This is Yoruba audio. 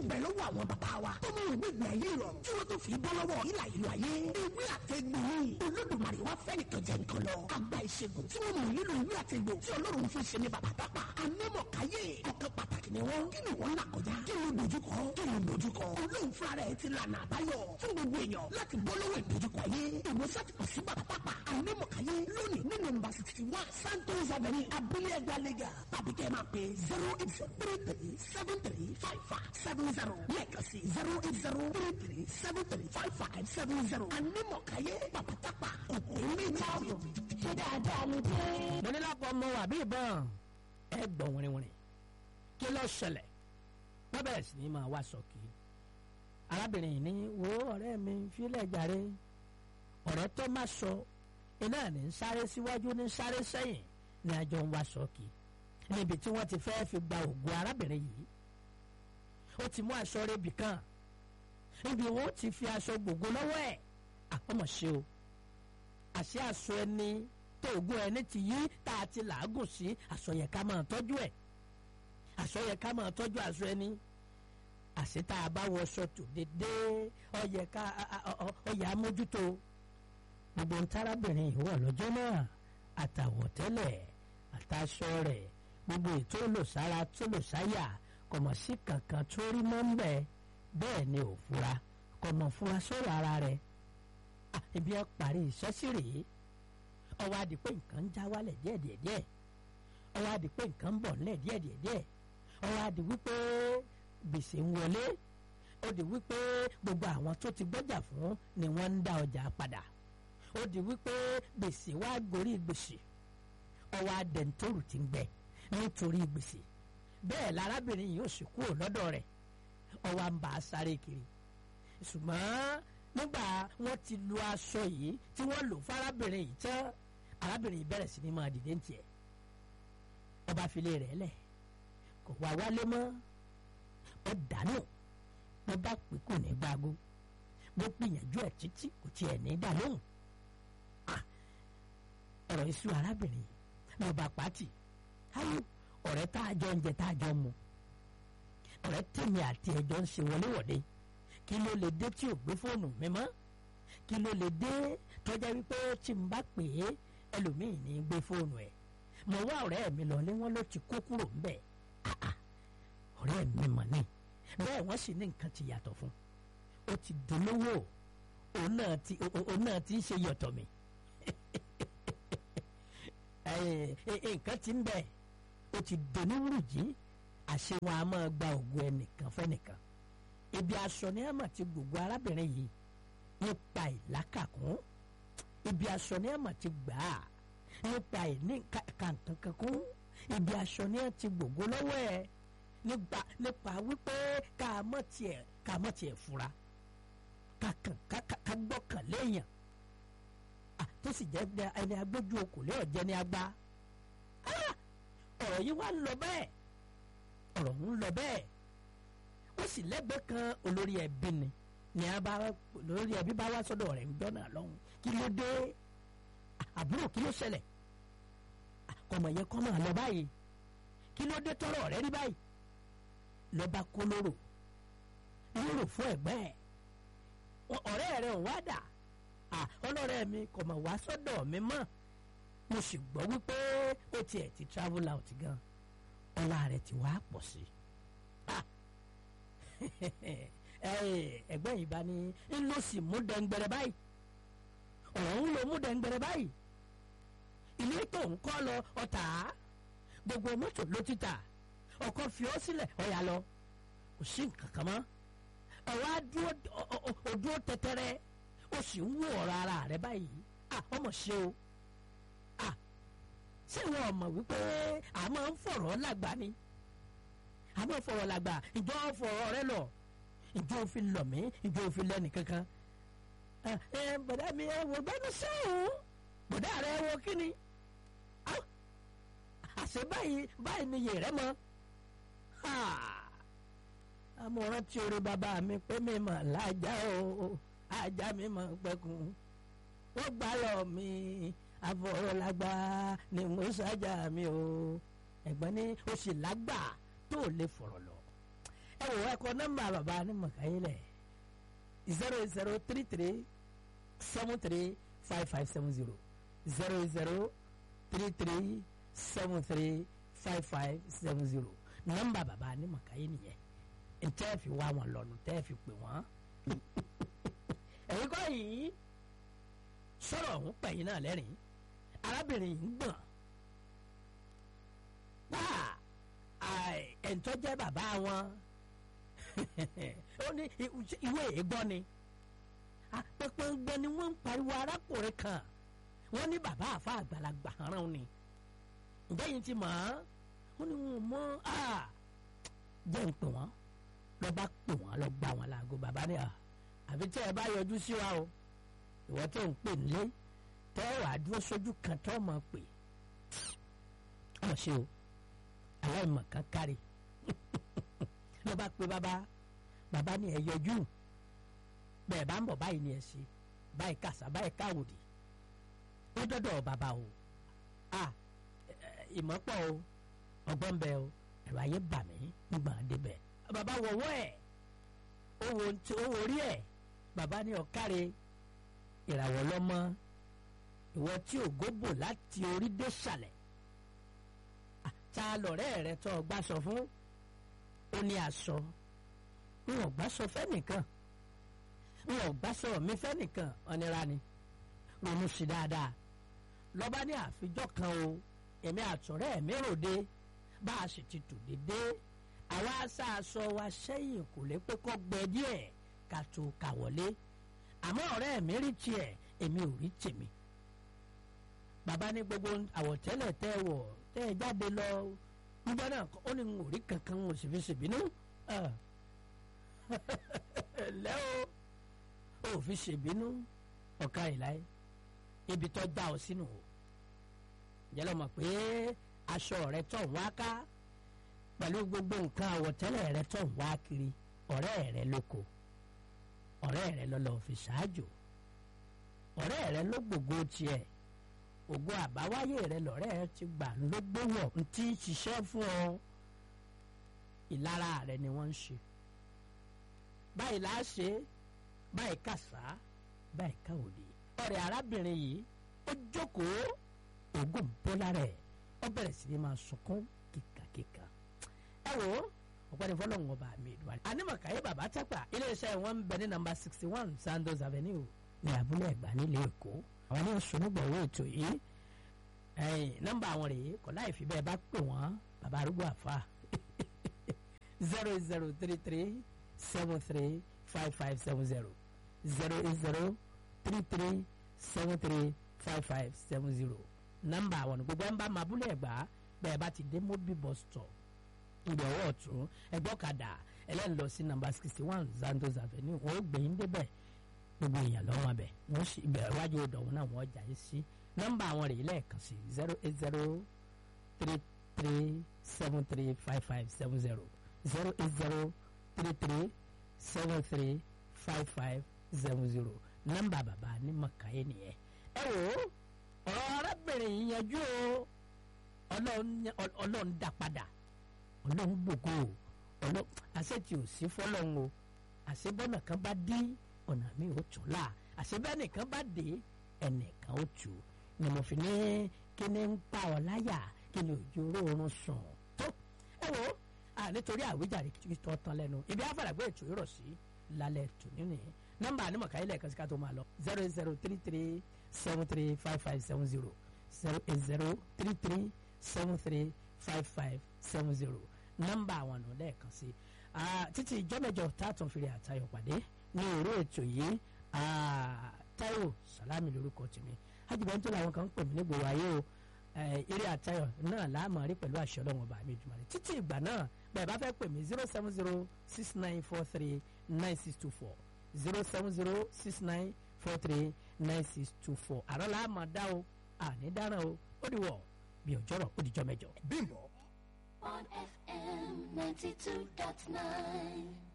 bẹ lọ́wọ́ àwọn bàbá wa tó mú ìwé ìgbà yìí rọ̀ tí wọ́n tó fi bọ́ lọ́wọ́ ìlà ìlú ayé ewé àtẹ̀gbò ni olódùmarè wá fẹ́ nìkan jẹ nǹkan lọ àgbà ìṣègùn tí wọ́n mọ̀ nílò ìwé àtẹ̀gbò tí ọlọ́run fún ṣe ní bàbá tápà anímọ̀káyé ọ̀kan pàtàkì ni wọ́n kí ni wọ́n là kọjá kí ló dojúkọ kí ló dojúkọ olóhùn fúnra rẹ̀ ti lànà àbáyọ fún gbogbo èèyàn láti bọ́ lọ́wọ́ ìdojúkọ ayé ìwòsàn ti pọ̀ sí bàbá tápà anímọ̀káyé lónìí ní nọ́mbà sixty one santos avenue abúlé ẹgbẹ́ lẹ́gà tàbí kẹ́ ẹ máa pè zero eight zero three three seven three five five seven zero lẹ́ẹ̀kan sí zero eight zero three three seven three five five seven zero anímọ̀káyé bàbá tápà òkú méjì ṣé dáadáa ni dé. mo ní lápò ọmọ wà bí ìbọn ẹ gbọ̀n wìrìwìrì kí ló ṣẹlẹ̀ wọ́n bẹ̀rẹ̀ sí ní máa wá sọ́kì arábìnrin yìí ní wo ọ̀rẹ́ mi fílẹ̀ jàre ọ̀rẹ́ tó má sọ iná ní ń sáré síwájú ní ń sáré sẹ́yìn ní àjọ ń wá sọ́kì níbi tí wọ́n ti fẹ́ fi gba ògùn arábìnrin yìí ó ti mú aṣọ rẹ̀bì kan níbi wọn ó ti fi aṣọ gbogbo lọ́wọ́ ẹ̀ àkọ́mọ̀ ṣe o àṣẹ aṣọ ẹni tó ògùn ẹni ti yí tá a ti làágùn sí aṣọ yẹ ká máa tọ́jú ẹ̀ aṣọ yẹ ká máa tọ́jú aṣọ ẹni àṣẹ tá a bá wọṣọ tó dédé ọyẹ ká ọyẹ amójútó gbogbo ntárábìnrin yìí wọ̀ lọ́jọ́ náà àtàwọ̀tẹ́lẹ̀ àtàṣọ rẹ̀ gbogbo ètò olùsára tó lòsáyà kọ̀mọ̀ sí kankan tó rí mọ́ ń bẹ̀ bẹ́ẹ̀ ni ò fura kọ̀mọ̀ fura sọ̀rọ̀ ara rẹ̀ ibi ẹ parí iṣẹ́ sí rèé ọwọ́ adi pé nǹkan ń já wálẹ̀ díẹ̀díẹ̀díẹ̀ ọwọ́ adi pé nǹkan ń bọ̀ nílẹ̀ díẹ̀díẹ̀díẹ̀ ọwọ́ adi wípé gbèsè ń wọlé ó di wípé gbogbo àwọn tó ti gbọ́jà fún ni wọ́n ń dá ọjà padà ó di wípé gbèsè wá gorí gbèsè ọwọ́ adẹ̀ntòrù ti ń gbẹ nítorí gbèsè bẹ́ẹ̀ lárábìnrin yìí ó sì kúrò lọ́dọ̀ rẹ̀ ọwọ́ à ń bá a sáré kiri ṣùgbọ́n nígbà wọ́n ti lu aṣọ yìí tí wọ́n lò fárábìnrin yìí tán arábìnrin yìí bẹ̀rẹ̀ sí ni máa dìde ń tiẹ̀ ọba filé rẹ̀ lẹ̀ kò wá wálé mọ́ ó dànù bó bá pè kò ní gbágo bó gbìyànjú ẹ̀ títí kò tiẹ̀ ní dà lóhùn ọ̀rọ̀ iṣu arábìnrin yìí lọ́ba pàtì ayò ọ̀rẹ́ tá a jọ ń jẹ tá a jọ mu ọ̀rẹ́ tèmi àti ẹ̀jọ́ ń ṣe wọléwọ̀de kí ló lè dé tí ò gbé fóònù mi mọ́ kí ló lè dé tọ́jà wípé tí n bá pè é ẹlòmíì ní gbé fóònù ẹ̀ mo wá ọ̀rẹ́ mi lọ ní wọ́n ló ti kó kúrò ńbẹ̀ ọ̀rẹ́ mi mọ̀ ní bẹ́ẹ̀ wọ́n sì ní nǹkan ti yàtọ̀ fún ó ti dolówó òun náà ti òun náà ti ń ṣe yọ̀tọ̀ mi nǹkan ti ń bẹ̀ ó ti doníwùrùjí àṣẹ wọn a máa gba ògùn ẹnìkan fẹ́nìkan ibi aṣọ ni ẹ mà ti gbogbo arábìnrin yìí nípa ìlákàkún ibi aṣọ ni ẹ mà ti gbà á nípa ìní kàǹkankan kún ibi aṣọ ni ẹ ti gbogbo lọ́wọ́ ẹ nípa nípa wípé ká mọ̀ tiẹ̀ ká mọ̀ tiẹ̀ fura ká kàn ká gbọ́kàn léèyàn tó sì jẹ́ ẹni agbójú okòlé ọ̀jẹ́ ni agbá ọ̀rọ̀ yìí wá ń lọ bẹ́ẹ̀ ọ̀rọ̀ ń lọ bẹ́ẹ̀ ó sì lẹ́gbẹ̀ẹ́ kan olórí ẹbí ni ní a bá olórí ẹbí bá wá sọ́dọ̀ rẹ̀ ń jọ́nà lọ́hùn kí ló dé àbúrò kí ló ṣẹlẹ̀ kọmọ yẹn kọ́ máa lọ báyìí kí ló dé tọrọ rẹ rí báyìí lọ́ba kó lóró lóró fún ẹ̀gbẹ́ ẹ̀ ọ̀rẹ́ rẹ̀ ò wá dà ọlọ́rẹ́ mi kò mọ̀ wá sọ́dọ̀ mi mọ́ mo sì gbọ́ wípé ó tiẹ̀ ti travel out gan ọlá rẹ̀ ti wá pọ̀ sí ẹgbẹ́ yìí bá ní ń lọ sí mú dẹ́ngbẹ̀rẹ̀ báyìí ọ̀rọ̀ ń lo mú dẹ́ngbẹ̀rẹ̀ báyìí ilé tó ń kọ́ lọ ọ̀tá gbogbo mọ́tò ló ti tà ọkọ̀ fi ọ́ sílẹ̀ ọ̀yà lọ kò sí nǹkan kan mọ́ ọ̀wá dúró tẹ́tẹ́rẹ́ ó sì ń wò ọ̀rọ̀ ara rẹ̀ báyìí ọmọ ṣe o ṣé wọn ò mọ̀ wípé a máa ń fọ̀rọ̀ lágbà ni a máa ń fọ̀rọ̀ lágbà ìjọ fọ̀rọ̀ rẹ lọ ìjọ òfin lọ mí ìjọ òfin lẹ́nu kankan ẹ bọ̀dá mi ẹ wò gbẹ́nu sẹ́wọ̀n bọ̀dá rẹ wọ kí ni àṣẹ báyìí báyìí ni yè rẹ mọ amọ̀ràn tí orí bàbá mi pé mi mà lájà o ajá mi mà pẹ́kun wọ́n gbá lọ mi àfọ̀rọ̀lágbá ni mo ṣáájà mi o ẹ̀gbọ́n ní o sì lágbà tó lè fọ̀rọ̀ lọ ẹ wò ẹ kọ nọ́mbà bàbá ní mọ̀káyé lẹ̀ zero zero three three seven three five five seven zero zero zero three three seven three five five seven zero nọ́mbà bàbá ní mọ̀káyé nìyẹn ntẹ́ fi wá wọn lọ́nu tẹ́ fi pè wọ́n ẹ̀yin kọ́ yìí sọ̀rọ̀ ọ̀hún pẹ̀yìn náà lẹ́rìn arábìnrin yìí ń gbọ̀n pa ẹ̀ńtọ́ jẹ́ bàbá wọn ó ní ìwé ègbọ́ ni pẹpẹgbẹ ni wọ́n ń pariwo arákùnrin kan wọ́n ní bàbá àfa àgbàlagbà rán ni ǹjẹ́ yìí ti mọ̀ ọ́n ó ní wọn mọ́ jẹ́ ń pè wọ́n lọ́ bá pè wọ́n lọ́ gbà wọ́n láago bàbá ni àfi tí ẹ bá yọjú sí wa o ìwọ tó ń pè nílé tẹ́ ẹ wàá dúró sójú kan tó mọ̀ pé ọmọ ṣe o aláìmọ̀ kan kárí ló bá pe bàbá bàbá ni ẹ yọjú bẹ́ẹ̀ bá ń bọ̀ báyìí ni ẹ ṣe báyìí kàṣà báyìí káwòdì ó dọ́dọ̀ bàbá o a ìmọ̀ pọ̀ o ọgbọ́n bẹ o ẹ̀rọ ayé bà mí nígbà débẹ̀ bàbá wọ̀wọ́ ẹ̀ ó wo orí ẹ̀ bàbá ni ọ̀káre ìràwọ̀ lọ́mọ ìwọ tí ògo bò láti orí dé sàlẹ̀ ta lọ̀rẹ́ rẹ tó ọgbà sọ fún ó ní aṣọ n ò gbà sọ fẹ́nìkan n ò gbà sọ mi fẹ́nìkan ọ̀nira ni ronú sí dáadáa lọ́ba ní àfijọ́ kan o èmi àtọ̀rẹ́ mi ròde bá a sì ti tò dédé àwa aṣá aṣọ wa sẹ́yìn kò lè pé kọ́ gbẹ díẹ̀ ká tó kà wọlé àmọ́ ọ̀rẹ́ mi rí tiẹ̀ èmi ò rí tèmi bàbá ní gbogbo àwọ̀tẹ́lẹ̀ tẹ́ wọ̀ tẹ́ ẹ jáde lọ nígbà náà ó ní n ò rí kankan n ò sì fi ṣèbínú lẹ́ o ò fi ṣèbínú ọ̀ka ìláyé ibi tó já ọ sínú o jẹ́lọ́ mọ̀ pé aṣọ rẹ tó ń wá ká pẹ̀lú gbogbo nǹkan àwọ̀tẹ́lẹ̀ rẹ tó ń wá kiri ọ̀rẹ́ rẹ lóko ọ̀rẹ́ rẹ lọ́lọ́ fi ṣáájò ọ̀rẹ́ rẹ ló gbogbo tiẹ̀ ògo àbáwáyé rẹ lọ́rẹ́ ẹ ti gbà ló gbówọ̀ ń tí ń ṣiṣẹ́ fún ọ ìlara rẹ ni wọ́n ń ṣe báyìí là á ṣe báyìí kàṣá báyìí káwòdì ọ̀rẹ́ arábìnrin yìí ó jókòó ògùn bọ́lá rẹ̀ ó bẹ̀rẹ̀ sí ni máa sunkún kíkàkíkà ẹ wò ó ọ̀pẹ́ni fọlọ́hún ọba mi ìdúwárí. anímọ̀káyé bàbá tápà iléeṣẹ́ wọn ń bẹ ní nàmbà sixty one Sandoz Avenue ní abúlé ẹ̀gbá nílé Èkó àwọn ní oṣùnúgbọ̀ owó ètò yìí nọ́mbà àwọn rèé kò láì fi bẹ́ẹ̀ bá pè wọ́n bàbá arúgbó àfa zero zero three three seven three five five seven zero zero zero three three seven three five five seven zero nọ́mbà àwọn gbogbo ẹ̀ ń bá máa abúlé ẹ̀gbá bẹ́ẹ̀ bá ti dé mobil bus stop ìgbà ọwọ́ ọ̀tún ẹgbọ́kadà ẹlẹ́ni lọ sí nàmbà sixty one Sandoz Avenue wọ́n ó gbẹ̀yìn débẹ̀ gbogbo èèyàn lọ́wọ́ abẹ wọ́n sì bẹ̀rẹ̀ wájú ọ̀dọ̀ náà wọ́n jà yín sí nọ́mbà àwọn rèé lẹ́ẹ̀kan sí zero eight zero three three seven three five five seven zero zero eight zero three three seven three five five seven zero nọ́mbà bàbá ní mọ̀káyé nìyẹn ẹ wò ó ọ̀rọ̀ arábìnrin yìí yanjú o ọlọ́run dá padà ọlọ́run gbogbo ọlọ́run àṣẹ tí ò sí fọlọ́run o àṣẹ bọ́nà kan bá dí ọ̀nà mi ò tún là àṣẹ bẹ́ẹ̀ nìkan bá dé ẹnìkan ó tù ni mo fi ní kí ni ń pa ọ láyà kí ni òjò oorun sùn tó ẹ wo nítorí àwíjàre tó tán lẹ́nu ibi àfàlàgbé ètò ìrọ̀ sí lálẹ́ tò nínú yẹn nọ́mbà ànímọ̀ká ilẹ̀ kan sí ká tó máa lọ zero eight zero three three seven three five five seven zero zero eight zero three three seven three five five seven zero nọ́mbà àwọn ọ̀nà lẹ́ẹ̀kan sí títí ìjọ́mẹ́jọ tààtàn fìrí àtayọ̀ pàdé ní orí ètò yìí Táíwò Sàlámì lórúkọ tèmi ajibọn tó làwọn kan ń pè mí nígboro ayé o eré àtayọ̀ náà láàmú rí pẹ̀lú àṣẹ Ọlọ́run ọba mi jùmọ̀ rẹ̀ títí ìgbà náà bẹ́ẹ̀ bá fẹ́ pè mí zero seven zero six nine four three nine six two four zero seven zero six nine four three nine six two four àrọ́ làámọ̀ dá o àní dáràn o ó dìwọ̀ bí ọjọ́rọ̀ ó dìjọ́ mẹ́jọ. Bímbọ́. on FM 92.9.